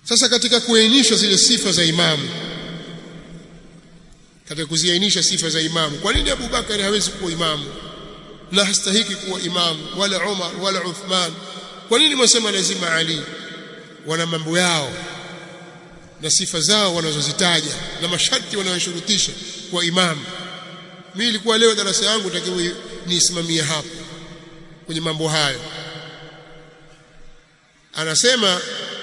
sasa katika kuainisha zile sifa za imamu katika kuziainisha sifa za imamu kwa nini Abu Bakari hawezi kuwa imamu na hastahiki kuwa imamu wala Umar wala Uthman kwa nini mwasema lazima Ali wana mambo yao na sifa zao wanazozitaja na masharti wanayoshurutisha kwa imamu mimi ilikuwa leo darasa yangu takiwa niisimamie hapo kwenye mambo hayo anasema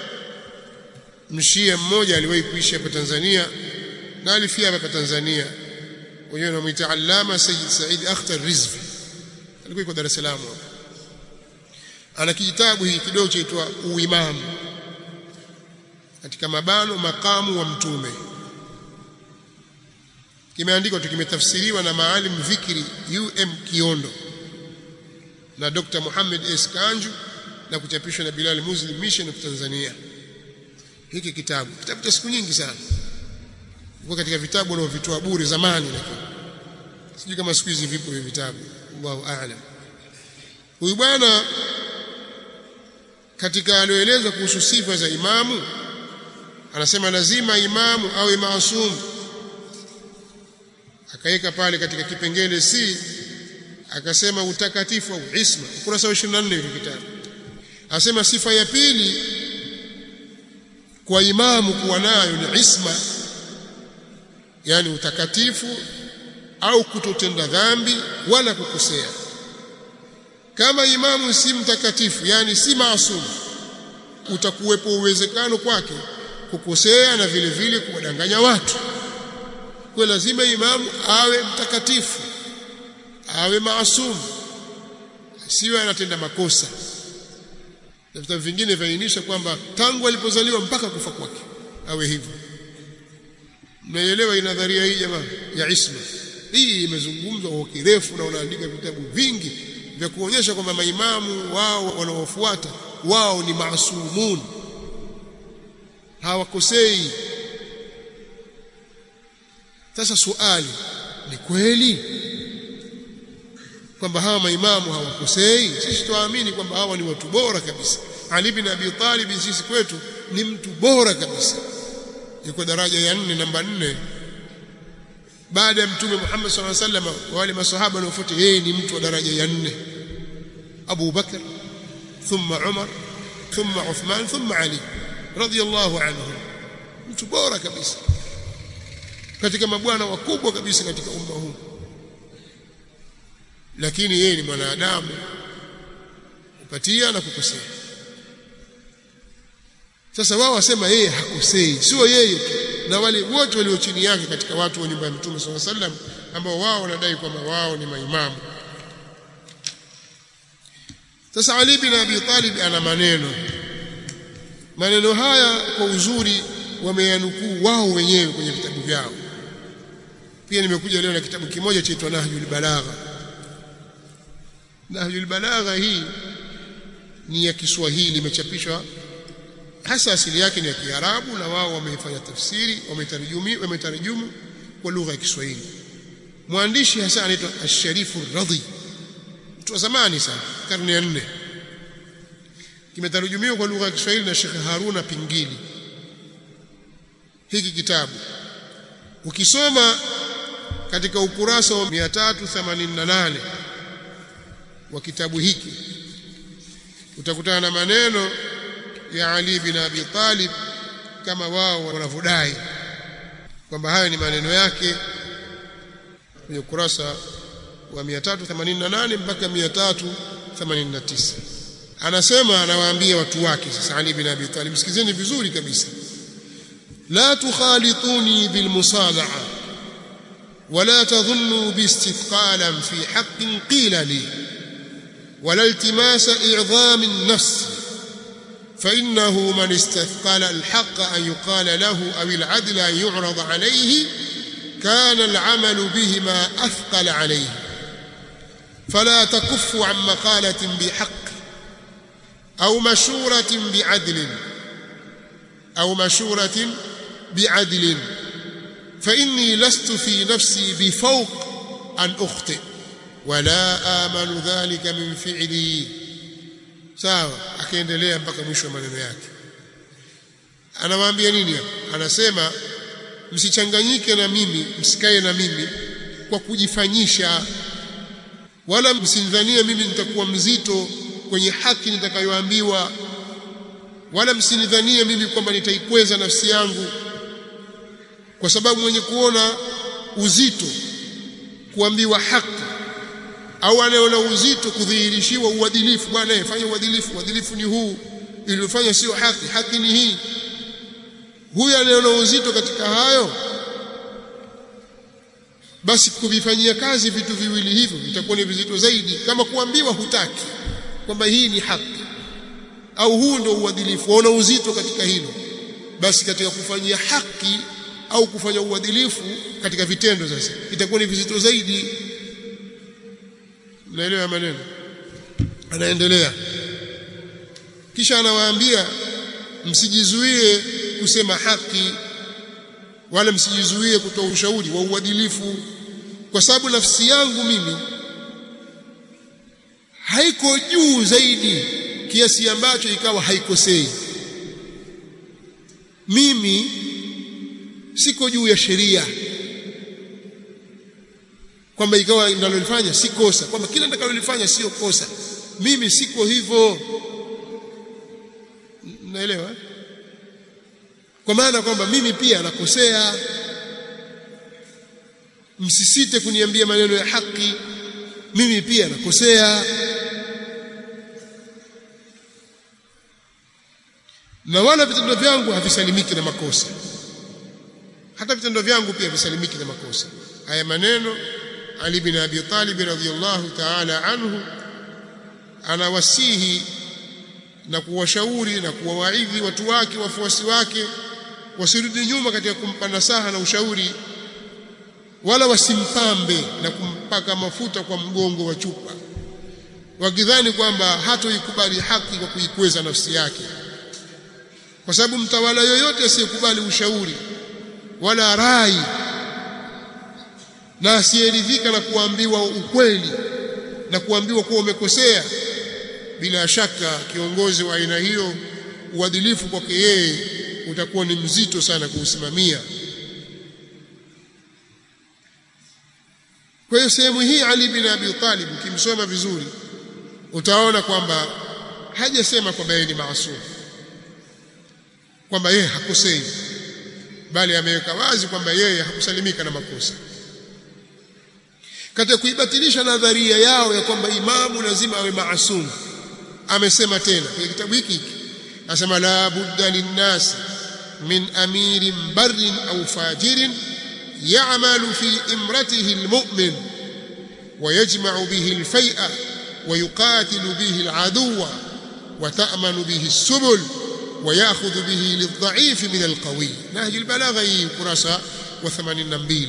mshia mmoja aliwahi kuishi hapa Tanzania na alifia hapa Tanzania wenyewe wanamuita Allama Sayyid Said Akhtar Rizvi alikuwa yuko Dar es Salaam hapa ana kijitabu hiki kidogo chaitwa Uimamu katika mabano makamu wa mtume kimeandikwa tu kimetafsiriwa na Maalim Vikri UM Kiondo na Dr. Muhammad S Kanju na kuchapishwa na Bilal Muslim Mission of Tanzania hiki kitabu kitabu cha siku nyingi sana kwa katika vitabu wanaovitoa bure zamani lakini sijui kama siku hizi vipo hivi vitabu Allahu a'lam huyu bwana katika alioeleza kuhusu sifa za imamu anasema lazima imamu awe maasum akaweka pale katika kipengele C akasema utakatifu au isma ukurasa wa 24 hivi kitabu anasema sifa ya pili kwa imamu kuwa nayo ni isma yani utakatifu au kutotenda dhambi wala kukosea kama imamu si mtakatifu yani si maasum utakuwepo uwezekano kwake kukosea na vile vile kuwadanganya watu kwa lazima imamu awe mtakatifu awe maasum siwe anatenda makosa na vitabu vingine vyaainisha kwamba tangu alipozaliwa mpaka kufa kwake awe hivyo mnaelewa nadharia hii jamaa ya isma hii imezungumzwa kwa kirefu na unaandika vitabu vingi vya kuonyesha kwamba maimamu wao wanaofuata wao ni maasumun hawakosei sasa suali ni kweli kwamba hawa maimamu hawakosei sisi tuamini kwamba hawa ni watu bora kabisa Ali bin Abi Talib sisi kwetu ni mtu bora kabisa yuko daraja ya nne namba nne baada ya mtume Muhammad sallallahu alaihi wasallam wale maswahaba wanaofuata yeye ni mtu wa daraja ya nne Abu Bakar thumma Umar thumma Uthman thumma Ali radiyallahu anhu mtu bora kabisa katika mabwana wakubwa kabisa katika umma huu lakini yeye ni mwanadamu kupatia na kukosea sasa wao wasema yeye hakosei sio yeye tu na wale wote walio chini yake katika watu wa nyumba ya Mtume SAW sallam ambao wao wanadai kwamba wao ni maimamu sasa Ali bin Abi Talib ana maneno maneno haya kwa uzuri wameyanukuu wao wenyewe kwenye vitabu vyao pia nimekuja leo na kitabu kimoja chaitwa Nahjul Balagha Nahjul Balagha hii ni ya Kiswahili imechapishwa hasa asili yake ni ya Kiarabu na wao wamefanya tafsiri wametarjumi wametarjumu kwa lugha ya Kiswahili mwandishi hasa anaitwa Ash-Sharifu Radhi mtu wa zamani sana karne ya nne kimetarujumiwa kwa lugha ya Kiswahili na Sheikh Haruna Pingili hiki kitabu ukisoma katika ukurasa wa 388 wa kitabu hiki utakutana na maneno ya Ali bin Abi Talib kama wao wanavyodai kwamba hayo ni maneno yake kwenye ukurasa wa 388 mpaka 389 anasema anawaambia watu wake sasa Ali bin Abi Talib sikizeni vizuri kabisa la tukhalituni bilmusalaha ولا تظنوا باستثقالا في حق قيل لي ولا التماس إعظام النفس فإنه من استثقل الحق أن يقال له أو العدل أن يعرض عليه كان العمل بهما أثقل عليه فلا تكف عن مقالة بحق أو مشورة بعدل أو مشورة بعدل فإني لست في نفسي بفوق أن أخطئ ولا آمل ذلك من فعلي sawa akaendelea mpaka mwisho wa maneno yake anawaambia nini hapa anasema msichanganyike na mimi msikae na mimi kwa kujifanyisha wala msinidhanie mimi nitakuwa mzito kwenye haki nitakayoambiwa wala msinidhanie mimi kwamba nitaikweza nafsi yangu kwa sababu mwenye kuona uzito kuambiwa haki au anayeona uzito kudhihirishiwa uadilifu bwana fanya uadilifu uadilifu ni huu iliyofanya sio haki haki ni hii huyu anayeona uzito katika hayo basi kuvifanyia kazi vitu viwili hivyo vitakuwa ni vizito zaidi kama kuambiwa hutaki kwamba hii ni haki au huu ndio uadilifu waona uzito katika hilo basi katika kufanyia haki au kufanya uadilifu katika vitendo sasa itakuwa ni vizito zaidi naelewa maneno anaendelea kisha anawaambia msijizuie kusema haki wala msijizuie kutoa ushauri wa uadilifu kwa sababu nafsi yangu mimi haiko juu zaidi kiasi ambacho ikawa haikosei mimi siko juu ya sheria kwamba ikawa ninalolifanya si kosa kwamba kila nitakalolifanya sio kosa mimi siko hivyo naelewa kwa maana kwamba mimi pia nakosea msisite kuniambia maneno ya haki mimi pia nakosea na wala vitendo vyangu havisalimiki na makosa hata vitendo vyangu pia visalimiki na makosa haya maneno Ali bin Abi Talib radhiyallahu ta'ala anhu anawasihi na kuwashauri na kuwawaidhi watu wake wafuasi wake wasirudi nyuma katika kumpa nasaha na ushauri wala wasimpambe na kumpaka mafuta kwa mgongo wa chupa wakidhani kwamba hatoikubali haki kwa kuikweza nafsi yake kwa sababu mtawala yoyote asiyekubali ushauri wala rai na asiyeridhika na kuambiwa ukweli na kuambiwa kuwa umekosea bila shaka kiongozi wa aina hiyo uadilifu kwake yeye utakuwa ni mzito sana kuusimamia kwa hiyo sehemu hii Ali bin Abi Talib ukimsoma vizuri utaona kwamba hajasema kwamba yeye ni maasum kwamba yeye hakosei bali ameweka wazi kwamba yeye hakusalimika na makosa katika kuibatilisha nadharia yao ya kwamba imamu lazima awe maasum amesema tena kwenye kitabu hiki anasema la budda linnas min amirin barrin au fajirin ya'malu fi imratihi almu'min ويجمع به الفيء ويقاتل به العدو وتأمن به السبل ويأخذ به للضعيف من القوي نهج البلاغة كراسة و82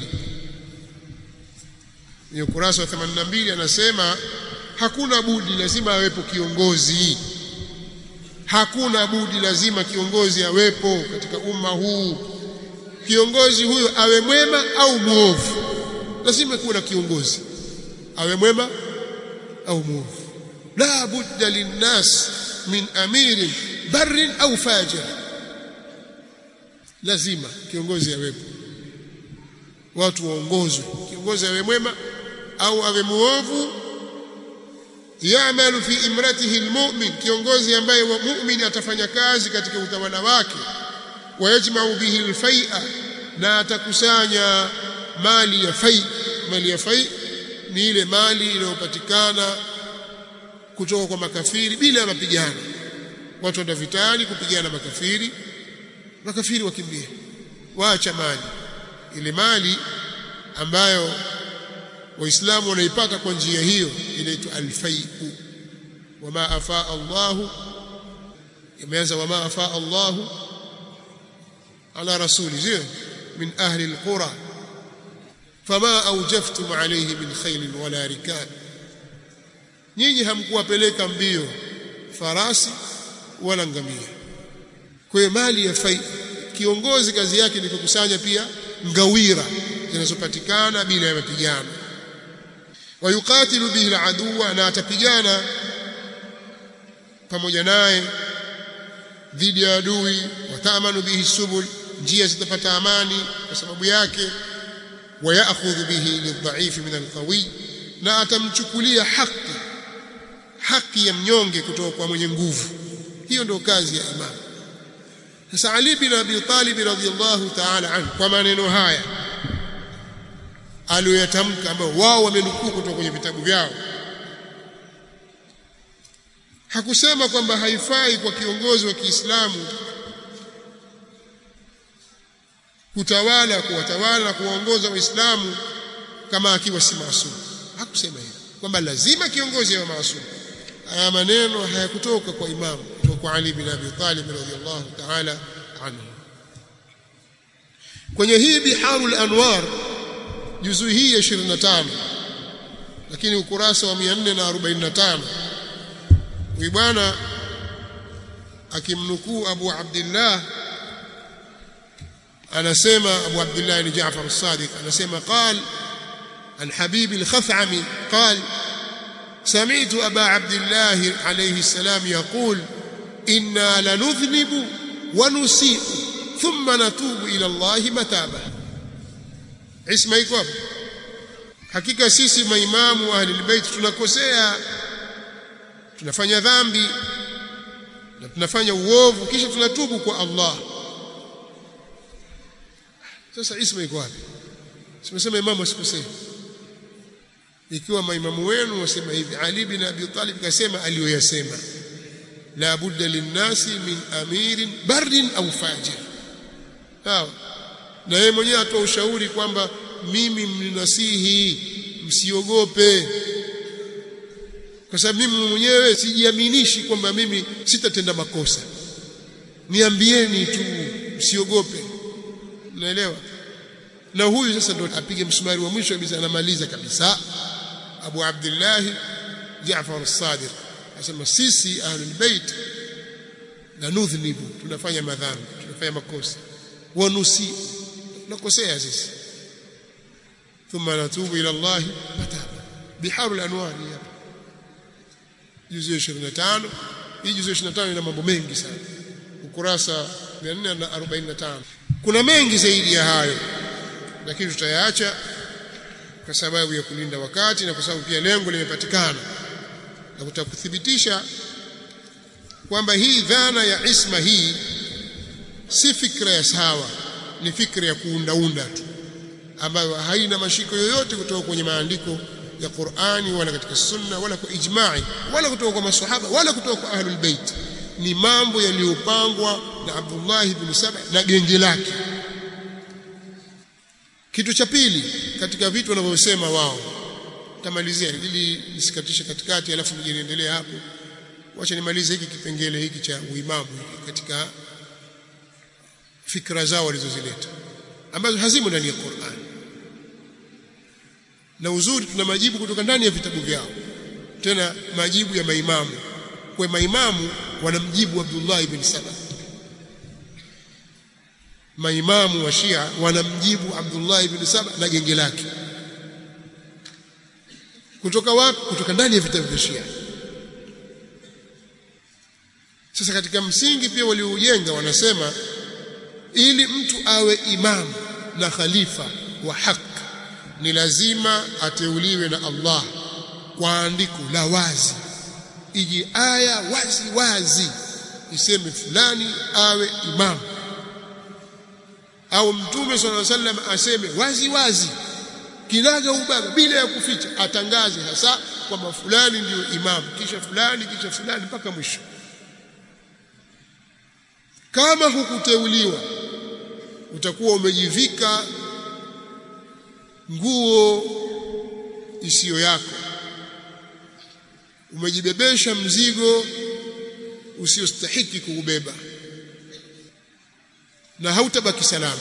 ni ukurasa wa 82 anasema hakuna budi lazima awepo kiongozi hakuna budi lazima kiongozi awepo katika umma huu kiongozi huyo awe mwema au muovu lazima kuwe na kiongozi awe mwema au muovu la budda linnas min amirin barrin au fajir lazima kiongozi awepo watu waongozwe kiongozi awe mwema au awe muovu ya'malu fi imratihi almu'min kiongozi ambaye wa mu'min atafanya kazi katika utawala wake wayajma'u bihi alfai'a na atakusanya mali ya fai mali ya fai ni ile mali inayopatikana kutoka kwa makafiri bila mapigano watu wenda vitani kupigana makafiri makafiri wakimbia waacha mali ile mali ambayo waislamu wanaipata kwa njia hiyo inaitwa alfaiu wama afaa Allahu imeanza wama afaa Allahu ala rasuli zio min ahli alqura fama awjaftum alayhi min khayl wala rikab nyinyi hamkuwapeleka mbio farasi wala ngamia kwa hiyo mali ya fai kiongozi kazi yake ni kukusanya pia ngawira zinazopatikana bila ya mapigano wayukatilu bihi aladuwa na atapigana pamoja naye dhidi ya adui watamanu bihi subul njia zitapata amani kwa sababu yake wayakhudhu bihi lidhaifi min alqawi na atamchukulia haki haki ya mnyonge kutoka kwa mwenye nguvu hiyo ndio kazi ya imam sasa Ali bin Abi Talib radhiyallahu ta'ala anhu kwa maneno haya aliyoyatamka ambao wao wamenukuu kutoka kwenye vitabu vyao hakusema kwamba haifai kwa kiongozi wa Kiislamu kutawala kuwatawala na kuwaongoza waislamu kama akiwa si maasum hakusema hivyo kwamba lazima kiongozi awe maasum haya maneno hayakutoka kwa imamu kutoka kwa Ali bin Abi Talib radhiyallahu ta'ala anhu kwenye hii biharul anwar juzu hii ya 25 lakini ukurasa wa 445 huyu bwana akimnukuu Abu Abdullah anasema Abu Abdullah ni Jaafar as-Sadiq anasema قال عن حبيب الخثعمي قال سمعت أبا عبد الله عليه السلام يقول إنا لنذنب ونسيء ثم نتوب إلى الله متابة اسمه يكوب hakika sisi maimamu wa ahlul bait tunakosea tunafanya dhambi na tunafanya uovu kisha tunatubu kwa Allah sasa isma iko wapi simesema imamu asikosea ikiwa maimamu wenu wasema hivi Ali bin Abi Talib kasema aliyoyasema la budda linnasi min amirin barrin au fajir sawa na yeye mwenyewe atoa ushauri kwamba mimi mninasihi msiogope kwa sababu mimi mwenyewe sijiaminishi kwamba mimi sitatenda makosa niambieni tu msiogope naelewa na huyu sasa ndo apige msumari wa mwisho kabisa anamaliza kabisa Abu Abdullah Jaafar as-Sadiq anasema sisi ahlul bait na nudhnibu tunafanya madhambi tunafanya makosa wa nusi tunakosea sisi thumma natubu ila Allah mataba biharul anwar hapa juzu 25 hii juzu 25 ina mambo mengi sana ukurasa 445 kuna mengi zaidi ya hayo lakini tutayaacha kwa sababu ya kulinda wakati na kwa sababu pia lengo limepatikana na kutakuthibitisha kwamba hii dhana ya isma hii si fikra ya sawa ni fikra ya kuundaunda tu ambayo haina mashiko yoyote kutoka kwenye maandiko ya Qur'ani wala katika sunna wala kwa ijma'i wala kutoka kwa maswahaba wala kutoka kwa ahlul bait ni mambo yaliyopangwa na Abdullah ibn Saba na genge lake kitu cha pili katika vitu wanavyosema wao tamalizia ili nisikatishe katikati alafu niendelee hapo wacha nimalize hiki kipengele hiki cha uimamu katika fikra zao walizozileta ambazo hazimo ndani ya Qur'an na uzuri tuna majibu kutoka ndani ya vitabu vyao tena majibu ya maimamu kwa maimamu wanamjibu Abdullah ibn Saba maimamu wa Shia wanamjibu Abdullah ibn Saba na genge lake kutoka wapi kutoka ndani ya vitabu vya Shia sasa katika msingi pia walioujenga wanasema ili mtu awe imamu na khalifa wa haki ni lazima ateuliwe na Allah kwa andiko la wazi iji aya wazi wazi iseme fulani awe imamu au mtume swalla sallam aseme wazi wazi kinaga ubaga bila ya kuficha atangaze hasa kwamba fulani ndiyo imamu kisha fulani kisha fulani mpaka mwisho kama hukuteuliwa utakuwa umejivika nguo isiyo yako umejibebesha mzigo usiostahiki kuubeba na hautabaki salama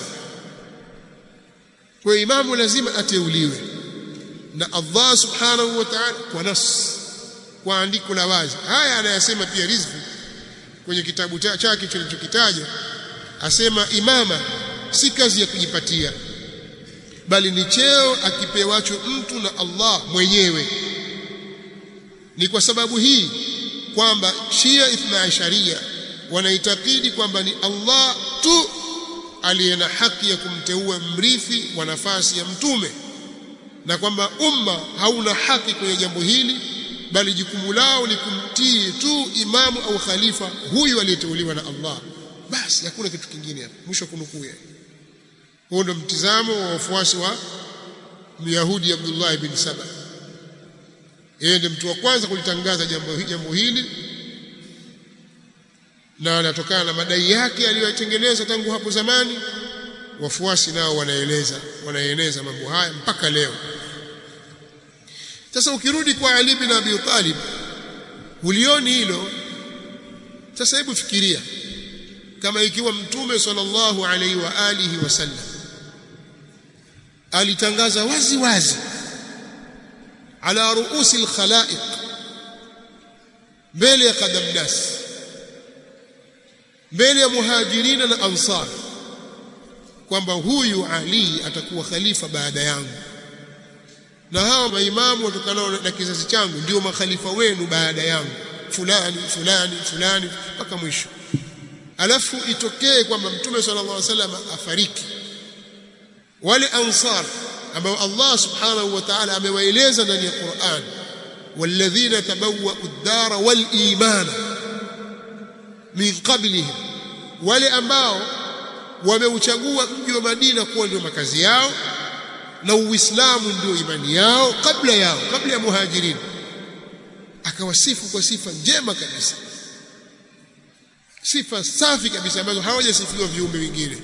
kwa imamu lazima ateuliwe na Allah subhanahu wa ta'ala kwa nas kwa andiko la wazi haya anayasema pia rizvi kwenye kitabu chake kilichokitaja asema imama si kazi ya kujipatia bali ni cheo akipewacho mtu na Allah mwenyewe ni kwa sababu hii kwamba Shia Ithna Asharia wanaitakidi kwamba ni Allah tu aliye na haki ya kumteua mrithi wa nafasi ya mtume na kwamba umma hauna haki kwenye jambo hili bali jukumu lao ni kumtii tu imamu au khalifa huyu aliyeteuliwa na Allah basi hakuna kitu kingine hapo mwisho kunukuu huo ndio mtizamo wa wafuasi wa Myahudi Abdullah ibn Saba yeye ndiye mtu wa kwanza kulitangaza jambo jambo hili na anatokana na madai yake aliyoyatengeneza tangu hapo zamani wafuasi nao wanaeleza wanaeneza mambo haya mpaka leo sasa ukirudi kwa Ali bin Abi Talib ulioni hilo sasa hebu fikiria kama ikiwa mtume sallallahu alaihi wa alihi wasallam alitangaza wazi wazi ala ruusi alkhalaiq mbele ya kadamnas mbele ya muhajirina na ansar kwamba huyu Ali atakuwa khalifa baada yangu na hawa maimamu watokanao na kizazi changu ndio makhalifa wenu baada yangu fulani fulani fulani mpaka mwisho alafu itokee kwamba mtume sallallahu alaihi wasallam afariki wale ansar ambao Allah subhanahu wa ta'ala amewaeleza ndani ya Qur'an walladhina tabawwa'u ad-dara wal imana min qablihim wale ambao wameuchagua mji wa Madina kuwa ndio makazi yao na Uislamu ndio imani yao kabla yao kabla ya muhajirin akawasifu kwa sifa njema kabisa sifa safi kabisa ambazo hawajasifiwa viumbe wengine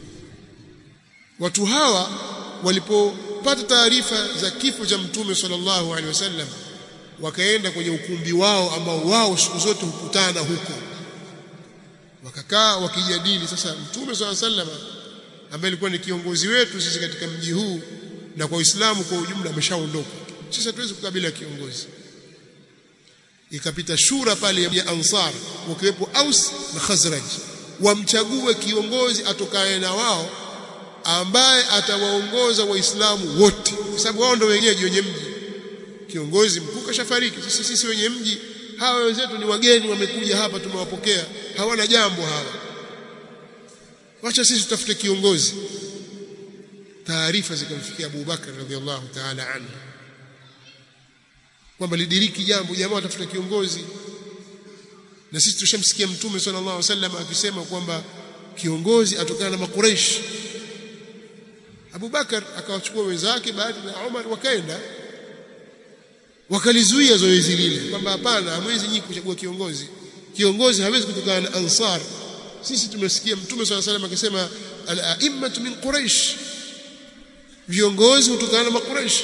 watu hawa walipopata taarifa za kifo cha mtume sallallahu alaihi wasallam wakaenda kwenye ukumbi wao ambao wao siku zote hukutana huko wakakaa wakijadili sasa mtume sallallahu alaihi wasallam ambaye alikuwa ni kiongozi wetu sisi katika mji huu na kwa Uislamu kwa ujumla ameshaondoka sisi hatuwezi kukabila kiongozi ikapita shura pale ya Ansar wakiwepo Aus na Khazraj wamchague kiongozi atokaye na wao ambaye atawaongoza waislamu wote kwa sababu wao ndio wenyeji wenye mji kiongozi mkuu kashafariki sisi sisi wenye mji hawa wenzetu ni wageni wamekuja hapa tumewapokea hawana jambo hawa wacha sisi tutafute kiongozi taarifa zikamfikia Abu Bakar radhiallahu ta'ala anhu kwamba lidiriki jambo jamaa watafuta kiongozi na sisi tushamsikia mtume sallallahu alaihi wasallam akisema kwamba kiongozi atokana na makureish Abu Bakar akawachukua wenzake baadhi na Umar wakaenda wakalizuia zoezi lile kwamba hapana hamwezi nyinyi kuchagua kiongozi kiongozi hawezi kutokana na ansar sisi tumesikia mtume sallallahu alaihi wasallam akisema al-a'immatu min quraish viongozi hutokana na makuraish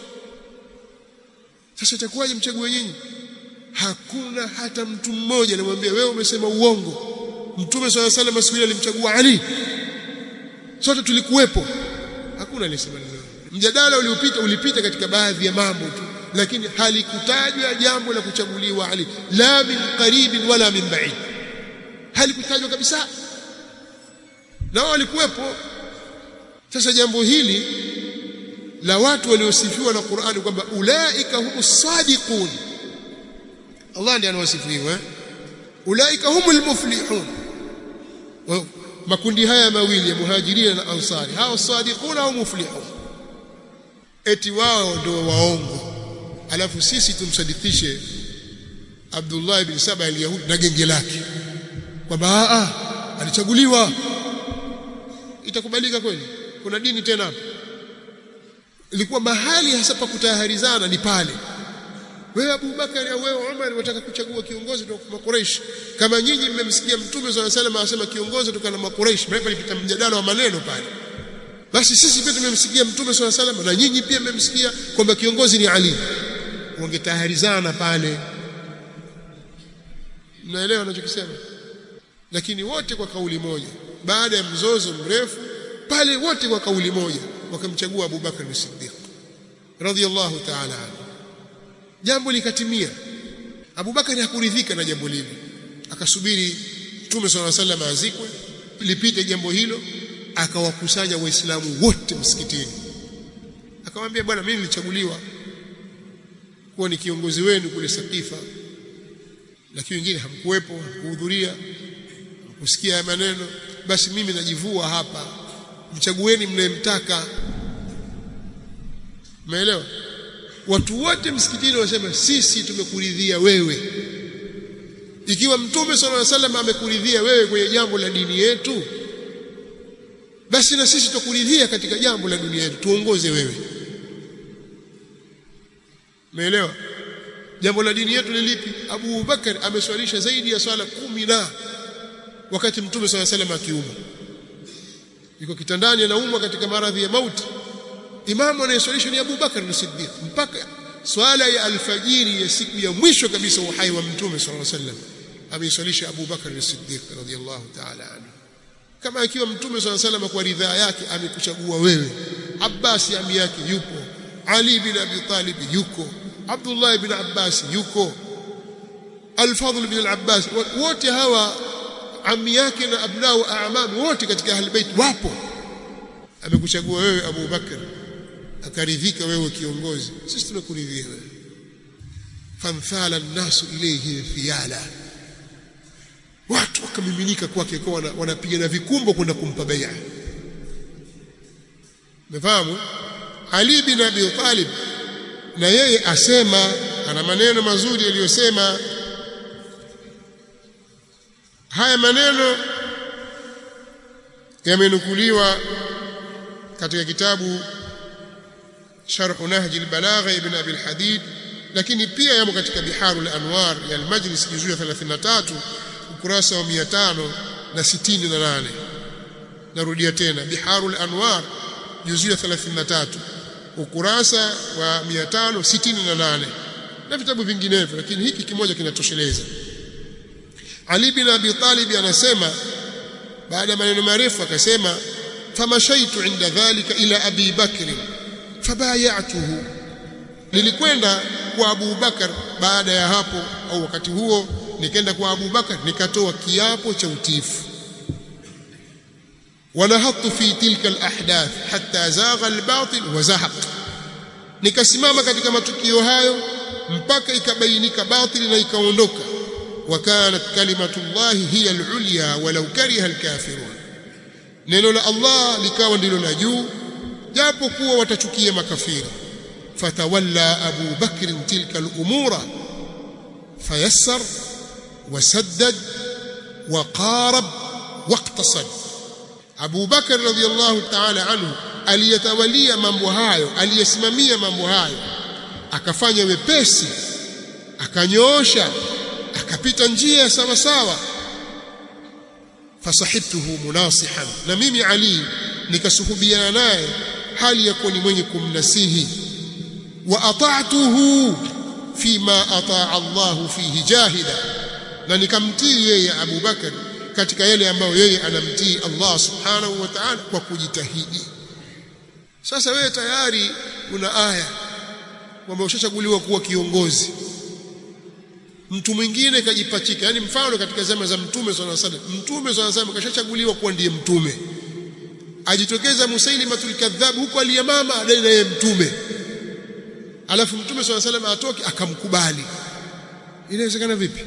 sasa itakuwaje mchague nyinyi hakuna hata mtu mmoja anamwambia wewe umesema uongo mtume swalla sallam siku ile alimchagua Ali sote tulikuwepo hakuna aliyesema neno mjadala uliopita ulipita katika baadhi ya mambo tu lakini halikutajwa jambo la kuchaguliwa Ali la min qaribin wala min ba'id halikutajwa kabisa na walikuwepo sasa jambo hili la watu waliosifiwa na Qur'ani kwamba ulaika humus sadiqun Allah ndiye anawasifu hivyo eh ulaika humul muflihun makundi haya mawili ya muhajirin na ansari hao sadiquna au muflihun eti wao ndio waongo alafu sisi tumsadikishe Abdullah ibn Saba al-Yahudi na genge lake kwamba a alichaguliwa itakubalika kweli kuna dini tena hapo ilikuwa mahali hasa pa kutaharizana ni pale wewe Abu Bakari au wewe Umar wataka kuchagua kiongozi kutoka kwa Quraysh kama nyinyi mmemsikia Mtume swalla salam anasema kiongozi kutoka na Quraysh maana palipita mjadala wa maneno pale basi sisi pia tumemsikia Mtume swalla salam na nyinyi pia mmemsikia kwamba kiongozi ni Ali wangetaharizana pale mnaelewa anachokisema lakini wote kwa kauli moja baada ya mzozo mrefu pale wote kwa kauli moja wakamchagua Abu Bakar as-Siddiq radhiyallahu ta'ala anhu jambo likatimia Abu Bakar hakuridhika na jambo lile akasubiri Mtume صلى الله عليه azikwe lipite jambo hilo akawakusanya waislamu wote msikitini akamwambia bwana mimi nilichaguliwa kuwa ni kiongozi wenu kule Sakifa lakini wengine hamkuwepo hamkuhudhuria usikia maneno basi mimi najivua hapa mchagueni mnayemtaka umeelewa watu wote msikitini wanasema sisi tumekuridhia wewe ikiwa mtume sallallahu alaihi wasallam amekuridhia wewe kwenye jambo la dini yetu basi na sisi tukuridhia katika jambo la dunia yetu tuongoze wewe umeelewa jambo la dini yetu ni lipi Abu Bakar ameswalisha zaidi ya swala kumi na wakati mtume swalla salam akiumwa yuko kitandani anaumwa katika maradhi ya mauti imamu anayeswalisha ni Abu Bakar as-Siddiq mpaka swala ya alfajiri ya siku ya mwisho kabisa uhai wa mtume swalla salam ameiswalisha Abu Bakar as-Siddiq radhiyallahu ta'ala anhu kama ikiwa mtume swalla salam kwa ridhaa yake amekuchagua wewe Abbas ami yake yupo Ali bin Abi Talib yuko Abdullah ibn Abbas yuko Al-Fadhl ibn al-Abbas wote hawa ami yake na abnao aamam wote katika ahli bait wapo amekuchagua wewe Abu Bakar akaridhika wewe kiongozi sisi tumekuridhia wewe famthala an-nasu ilayhi thiyala watu wakamiminika kwake kwa wanapigana vikumbo kwenda kumpa bai'a umefahamu Ali bin Abi Talib na yeye asema ana maneno mazuri aliyosema haya maneno yamenukuliwa katika kitabu Sharh Nahj al-Balagha ibn Abi al-Hadid lakini pia yamo katika Biharul Anwar ya al-Majlis juzuu ya 33 ukurasa wa 568 narudia tena Biharul Anwar juzuu ya 33 ukurasa wa 568 na vitabu vinginevyo lakini hiki kimoja kinatosheleza Ali bin Abi Talib anasema baada ya maneno marefu akasema famashaitu inda dhalika ila Abi Bakr fabayatuhu nilikwenda kwa Abu Bakar baada ya hapo au wakati huo nikaenda kwa Abu Bakar nikatoa kiapo cha utiifu ونهضت في تلك الأحداث حتى زاغ الباطل وزهق nikasimama katika matukio hayo mpaka ikabainika batili na ikaondoka وكانت كلمة الله هي العليا ولو كره الكافرون neno la Allah likawa ndilo la juu japo kuwa watachukia makafiri fatawalla Abu Bakr tilka al-umura fayassar wasaddad waqarab waqtasad Abu Bakar radhiyallahu ta'ala anhu aliyatawalia mambo hayo aliyesimamia mambo hayo akafanya wepesi akanyoosha akapita njia sawa sawa fasahibtuhu munasihan na mimi Ali nikasuhubiana naye hali ya kuwa ni mwenye kumnasihi wa ata'tuhu fima ataa Allah fihi jahida na nikamtii yeye Abu Bakar katika yale ambayo yeye anamtii Allah subhanahu wa ta'ala kwa kujitahidi sasa wewe tayari una aya kwamba ushachaguliwa kuwa kiongozi mtu mwingine kajipachika yani mfano katika zama za mtume swalla salam mtume swalla salam kashachaguliwa kuwa ndiye mtume ajitokeza musailimatul kadhab huko aliyamama adai na yeye mtume alafu mtume swalla salam atoke akamkubali inawezekana vipi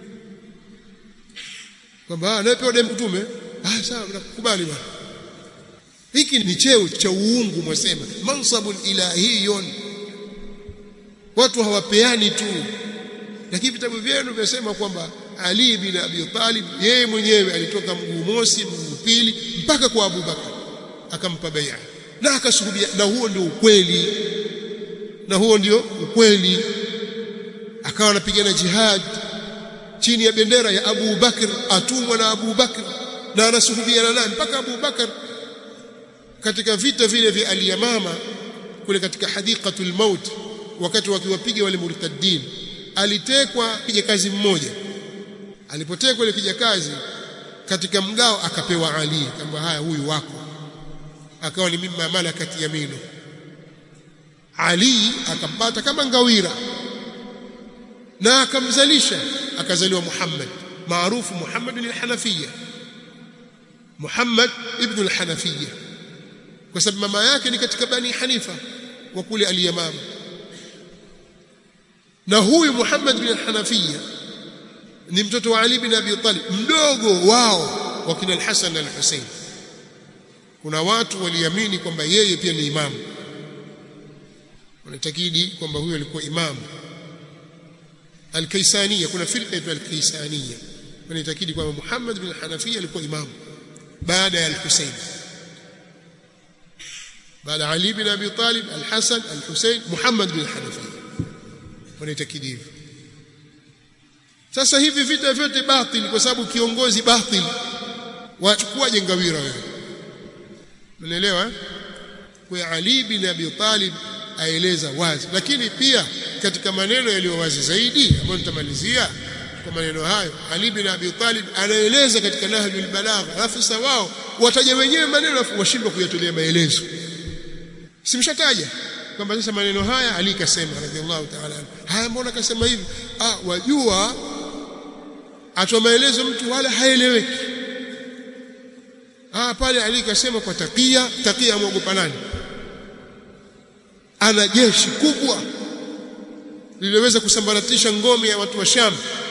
kwamba anayepewa demu mtume ah sawa nakukubali bwana hiki ni cheo cha uungu mwasema mansabun ilahiyun watu hawapeani tu lakini vitabu vyenu vyasema kwamba Ali bin Abi Talib yeye mwenyewe alitoka mguu mosi mguu pili mpaka kwa Abu Bakar akampa bai'a na akashuhudia na huo ndio ukweli na huo ndio ukweli akawa anapigana jihad chini ya bendera ya Abu Bakr atumwa na Abu Bakr na anasuhubiana naye mpaka Abu Bakr katika vita vile vya Al-Yamama kule katika hadiqatul maut wakati wakiwapiga wale murtaddin alitekwa kijakazi mmoja alipotekwa ile kijakazi katika mgao akapewa Ali kwamba haya huyu wako akawa ni mimma malakati yaminu Ali akampata kama ngawira na akamzalisha akazaliwa Muhammad maarufu Muhammad al-Hanafiyya Muhammad ibn al-Hanafiyya kwa sababu mama yake ni katika bani Hanifa wa kule al-Yamama na huyu Muhammad bin al-Hanafiyya ni mtoto wa Ali bin Abi Talib mdogo wao wa kina al-Hasan na al-Husayn kuna watu waliamini kwamba yeye pia ni imamu wanatakidi kwamba huyo alikuwa imamu al-Kaisaniya kuna firqa ya al-Kaisaniya wanatakidi kwamba Muhammad bin Hanafiya alikuwa imamu baada ya al-Husayn baada Ali bin Abi Talib al-Hasan al-Husayn Muhammad bin Hanafiya wanatakidi hivyo sasa hivi vita vyote batil kwa sababu kiongozi batil wachukua jengawira wewe unaelewa kwa Ali bin Abi Talib aeleza wazi lakini pia katika maneno yaliyo wazi zaidi ambayo nitamalizia kwa maneno hayo Ali bin Abi Talib anaeleza katika Nahjul Balagha alafu wao wataja wenyewe maneno alafu washindwa kuyatolea maelezo simshataja kwamba sasa maneno haya Ali kasema radhiallahu ta'ala haya mbona kasema hivi ah wajua atoa maelezo mtu wala haeleweki ah pale Ali kasema kwa takia takia amwogopa nani ana jeshi kubwa liliweza kusambaratisha ngome ya watu wa Sham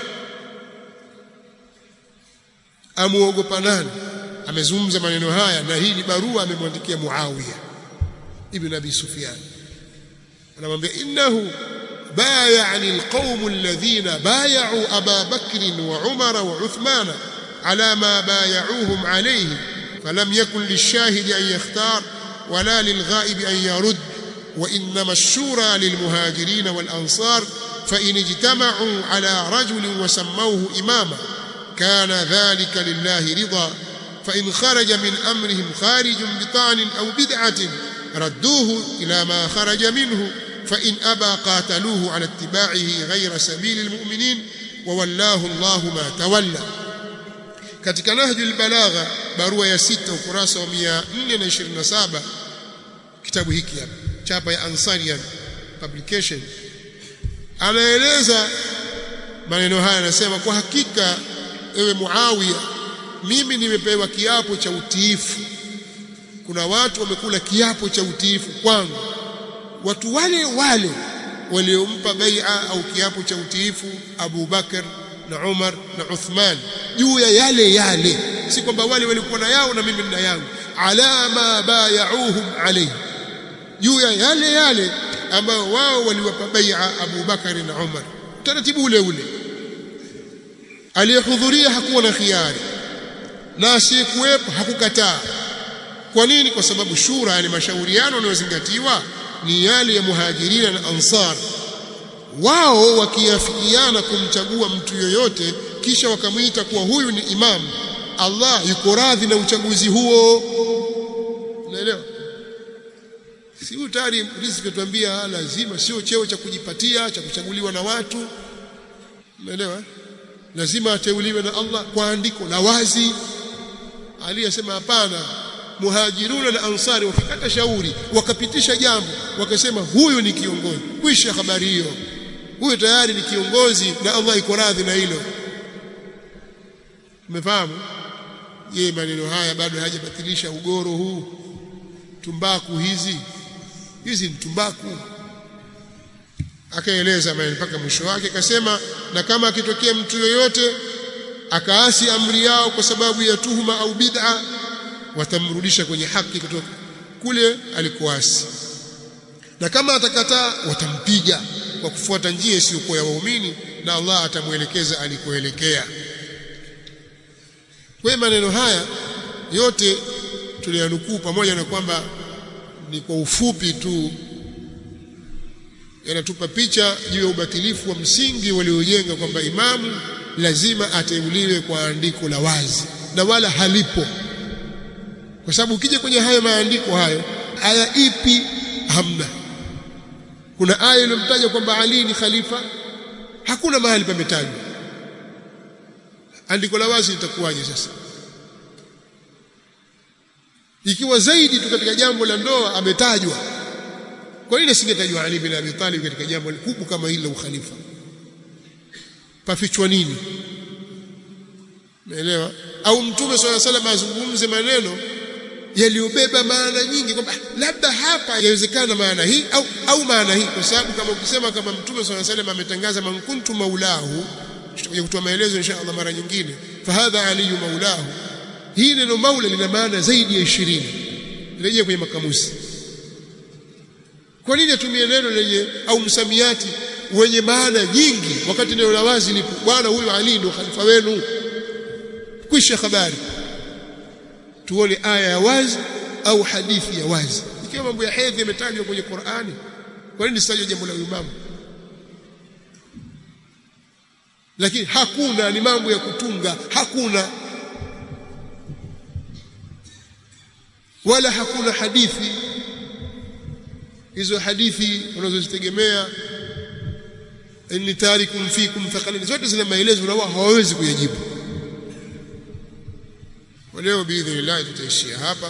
amuogopa nani amezungumza maneno haya na hii ni barua amemwandikia Muawiya ibn Abi Sufyan anamwambia innahu بايعني القوم الذين بايعوا أبا بكر وعمر وعثمان على ما بايعوهم عليه فلم يكن للشاهد أن يختار ولا للغائب أن يرد وإنما الشورى للمهاجرين والأنصار فإن اجتمعوا على رجل وسموه إماما كان ذلك لله رضا فإن خرج من أمرهم خارج بطعن أو بدعة ردوه إلى ما خرج منه فإن أبى قاتلوه على اتباعه غير سبيل المؤمنين وولاه الله ما تولى katika nahjul balagha barua ya sita ukurasa wa 427 kitabu hiki hapa chapa ya Ansarian publication anaeleza maneno haya anasema kwa hakika ewe Muawiya mimi nimepewa kiapo cha utiifu kuna watu wamekula kiapo cha utiifu kwangu watu wale wale waliompa bai'a au kiapo cha utiifu Abu Bakar na Umar na Uthman juu ya yale yale si kwamba wale walikuwa na yao na mimi nina yangu ala ma bayauhum alayhi juu ya yale yale ambayo wao waliwapa bai'a Abu Bakar na Umar taratibu ule ule aliyehudhuria hakuwa na khiari na asiyekuwepo hakukataa kwa nini kwa sababu shura yani mashauriano yanayozingatiwa ni yale ya muhajirina na ansar wao wakiafikiana kumchagua mtu yoyote kisha wakamwita kuwa huyu ni imam Allah yuko radhi na uchaguzi huo unaelewa si utari riziki tuambia lazima sio cheo cha kujipatia cha kuchaguliwa na watu unaelewa lazima ateuliwe na Allah kwa andiko la wazi aliyesema hapana muhajiruna na ansari wakikata shauri wakapitisha jambo wakasema huyu ni kiongozi kwisha habari hiyo huyu tayari ni kiongozi na Allah iko radhi na hilo umefahamu je maneno haya bado hajabatilisha ugoro huu tumbaku hizi hizi ni tumbaku akaeleza mpaka mwisho wake akasema na kama akitokea mtu yoyote akaasi amri yao kwa sababu ya tuhuma au bid'a watamrudisha kwenye haki kutoka kule alikoasi na kama atakataa watampiga kwa kufuata njia isiyokuwa ya waumini na Allah atamuelekeza alikoelekea kwa maneno haya yote tuliyanukuu pamoja na kwamba ni kwa ufupi tu yanatupa picha juu ya ubatilifu wa msingi waliojenga kwamba imamu lazima ateuliwe kwa andiko la wazi na wala halipo kwa sababu ukija kwenye hayo maandiko hayo aya ipi hamna kuna aya iliyomtaja kwamba Ali ni khalifa hakuna mahali pametajwa andiko la wazi litakuwaje sasa ikiwa zaidi tu katika jambo la ndoa ametajwa kwa nini singetajwa Ali bin Abi Talib katika jambo kubwa kama hili la ukhalifa pafichwa nini umeelewa au mtume swalla salam azungumze maneno yaliyobeba maana nyingi kwamba labda hapa yawezekana maana hii au au maana hii kwa sababu kama ukisema kama mtume swalla salam ametangaza man kuntu maulahu tutakuja kutoa maelezo insha Allah mara nyingine fahadha aliyu maulahu hii neno maula lina maana zaidi ya 20 rejea kwenye makamusi kwa nini atumie neno lenye au msamiati wenye maana nyingi wakati neno la wazi lipo bwana huyu Ali ndio khalifa wenu kwisha habari tuone aya ya wazi au hadithi ya wazi ikiwa mambo ya hedhi yametajwa kwenye Qur'ani kwa nini sitajwe jambo la uimamu lakini hakuna ni mambo ya kutunga hakuna wala hakuna hadithi hizo hadithi unazozitegemea inni tarikum fikum thaqalin zote zina maelezo na wao hawawezi kuyajibu kwa leo biidhnillah tutaishia hapa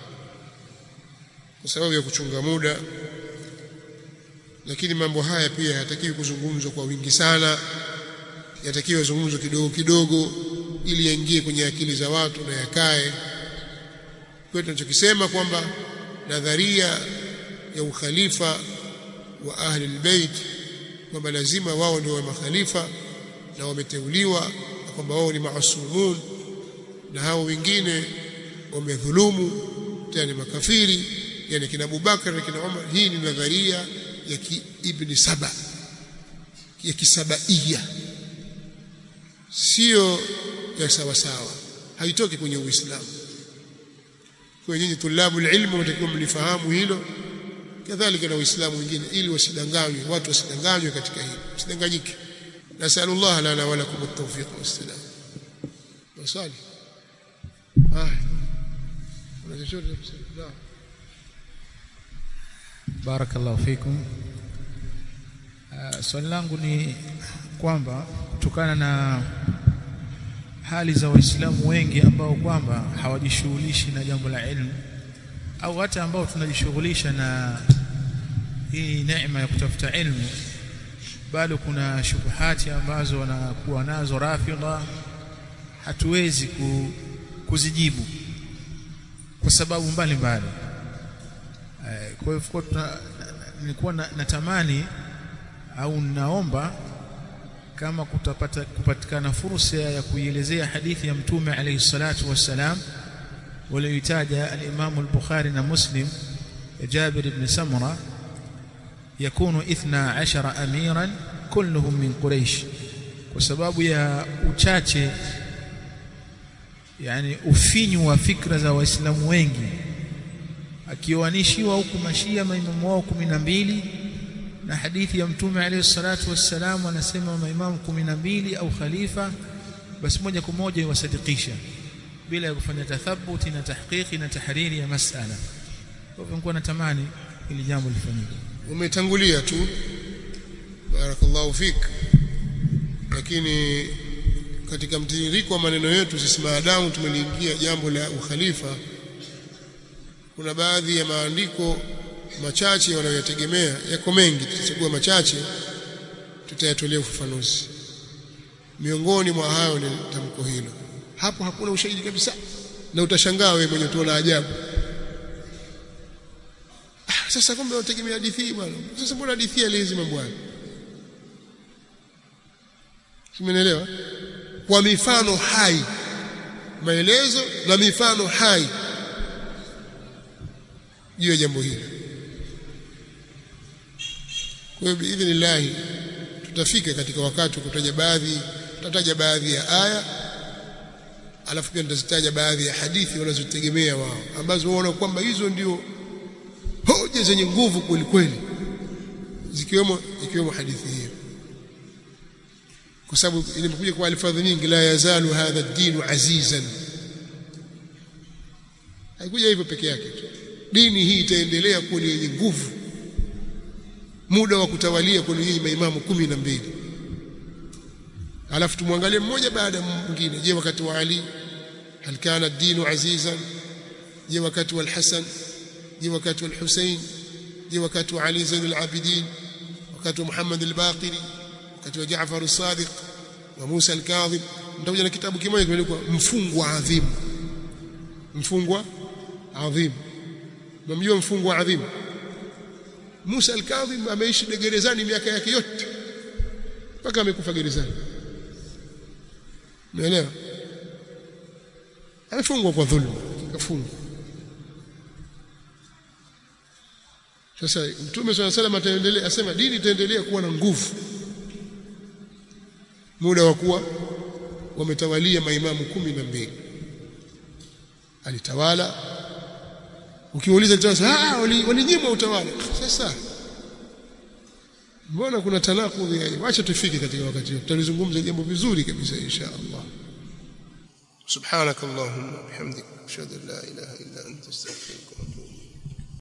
kwa sababu ya kuchunga muda lakini mambo haya pia hayatakiwi kuzungumzwa kwa wingi sana yatakiwa yazungumzwe kidogo kidogo ili yaingie kwenye akili za watu na yakae kwa tunachokisema kwamba nadharia ya ukhalifa wa ahli albayt kwamba lazima wao ndio wa makhalifa na wameteuliwa na kwamba wao ni maasumun na hao wengine wamedhulumu tena makafiri yani kina Abubakar na kina Umar hii ni nadharia ya ki ibn Saba ya kisabaia sio ya sawa sawa haitoki kwenye Uislamu kwa nyinyi tulabu ilmu mtakiwa mlifahamu hilo kadhalika na Uislamu wengine ili wasidanganywe watu wasidanganywe katika hilo usidanganyike nasallallahu lana wa lakum at-tawfiq was-salam wasali ah una chochote kusema barakallahu fikum uh, swali langu ni kwamba kutokana na hali za waislamu wengi ambao kwamba hawajishughulishi na jambo la ilmu au hata ambao tunajishughulisha na hii neema ya kutafuta ilmu bado kuna shubuhati ambazo wanakuwa nazo rafidha hatuwezi ku, kuzijibu kwa sababu mbalimbali kwa hivyo nilikuwa natamani au naomba kama kutapata kupatikana fursa ya kuielezea hadithi ya mtume alayhi salatu wassalam walioitaja al-Imam al-Bukhari na Muslim Jabir ibn Samura yakunu 12 amiran kulluhum min Quraysh kwa sababu ya uchache yani ufinyu wa fikra za waislamu wengi akioanishiwa huku mashia maimamu wao 12 na hadithi ya mtume alayhi salatu wassalam anasema maimamu 12 au khalifa basi moja kwa moja iwasadikisha bila ya kufanya tathabuti na tahqiqi na tahariri ya masala kwa hivyo nilikuwa natamani ili jambo lifanyike umetangulia tu barakallahu fik lakini katika mtiririko wa maneno yetu sisi maadamu tumeliingia jambo la ukhalifa kuna baadhi ya maandiko machache wanayotegemea yako mengi tutachagua machache tutayatolea ufafanuzi miongoni mwa hayo ni tamko hilo hapo hakuna ushahidi kabisa na utashangaa wewe mwenye tuona ajabu ah, sasa kumbe unategemea hadithi bwana sasa mbona hadithi alizi mambo hayo Simenielewa kwa mifano hai maelezo na mifano hai juu ya jambo hili kwa hiyo biidhnillah tutafika katika wakati wa kutaja baadhi tutataja baadhi ya aya alafu pia tutazitaja baadhi ya hadithi wanazotegemea wao ambazo waona kwamba hizo ndio hoja zenye nguvu kweli kweli zikiwemo ikiwemo hadithi hiyo kwa sababu imekuja kwa alfadhi nyingi la yazalu hadha ad-din azizan haikuja hivyo peke yake tu dini hii itaendelea kuwa yenye nguvu muda wa kutawalia kwa nyinyi maimamu kumi na mbili alafu tumwangalie mmoja baada ya mwingine je wakati wa Ali hal kana ad-din azizan je wakati wa al-Hasan je wakati wa al-Husayn je wakati wa Ali Zain al-Abidin wakati wa Muhammad al-Baqiri wakati wa Jaafar as-Sadiq wa Musa al-Kadhib nitakuja na kitabu kimoja kimeandikwa mfungwa adhim mfungwa adhim mnamjua mfungwa adhim Musa al-Kadhim ameishi gerezani miaka yake yote mpaka amekufa gerezani umeelewa amefungwa kwa dhulma kafungwa sasa mtume swalla salam ataendelea asema dini itaendelea kuwa na nguvu muda wa kuwa wametawalia maimamu kumi na mbili alitawala ukiuliza sasa ah walinyimwa utawala sasa mbona kuna tanakudhi hapo acha tufike katika wakati huo tutalizungumza jambo vizuri kabisa insha Allah سبحانك اللهم وبحمدك اشهد ان لا اله الا انت استغفرك واتوب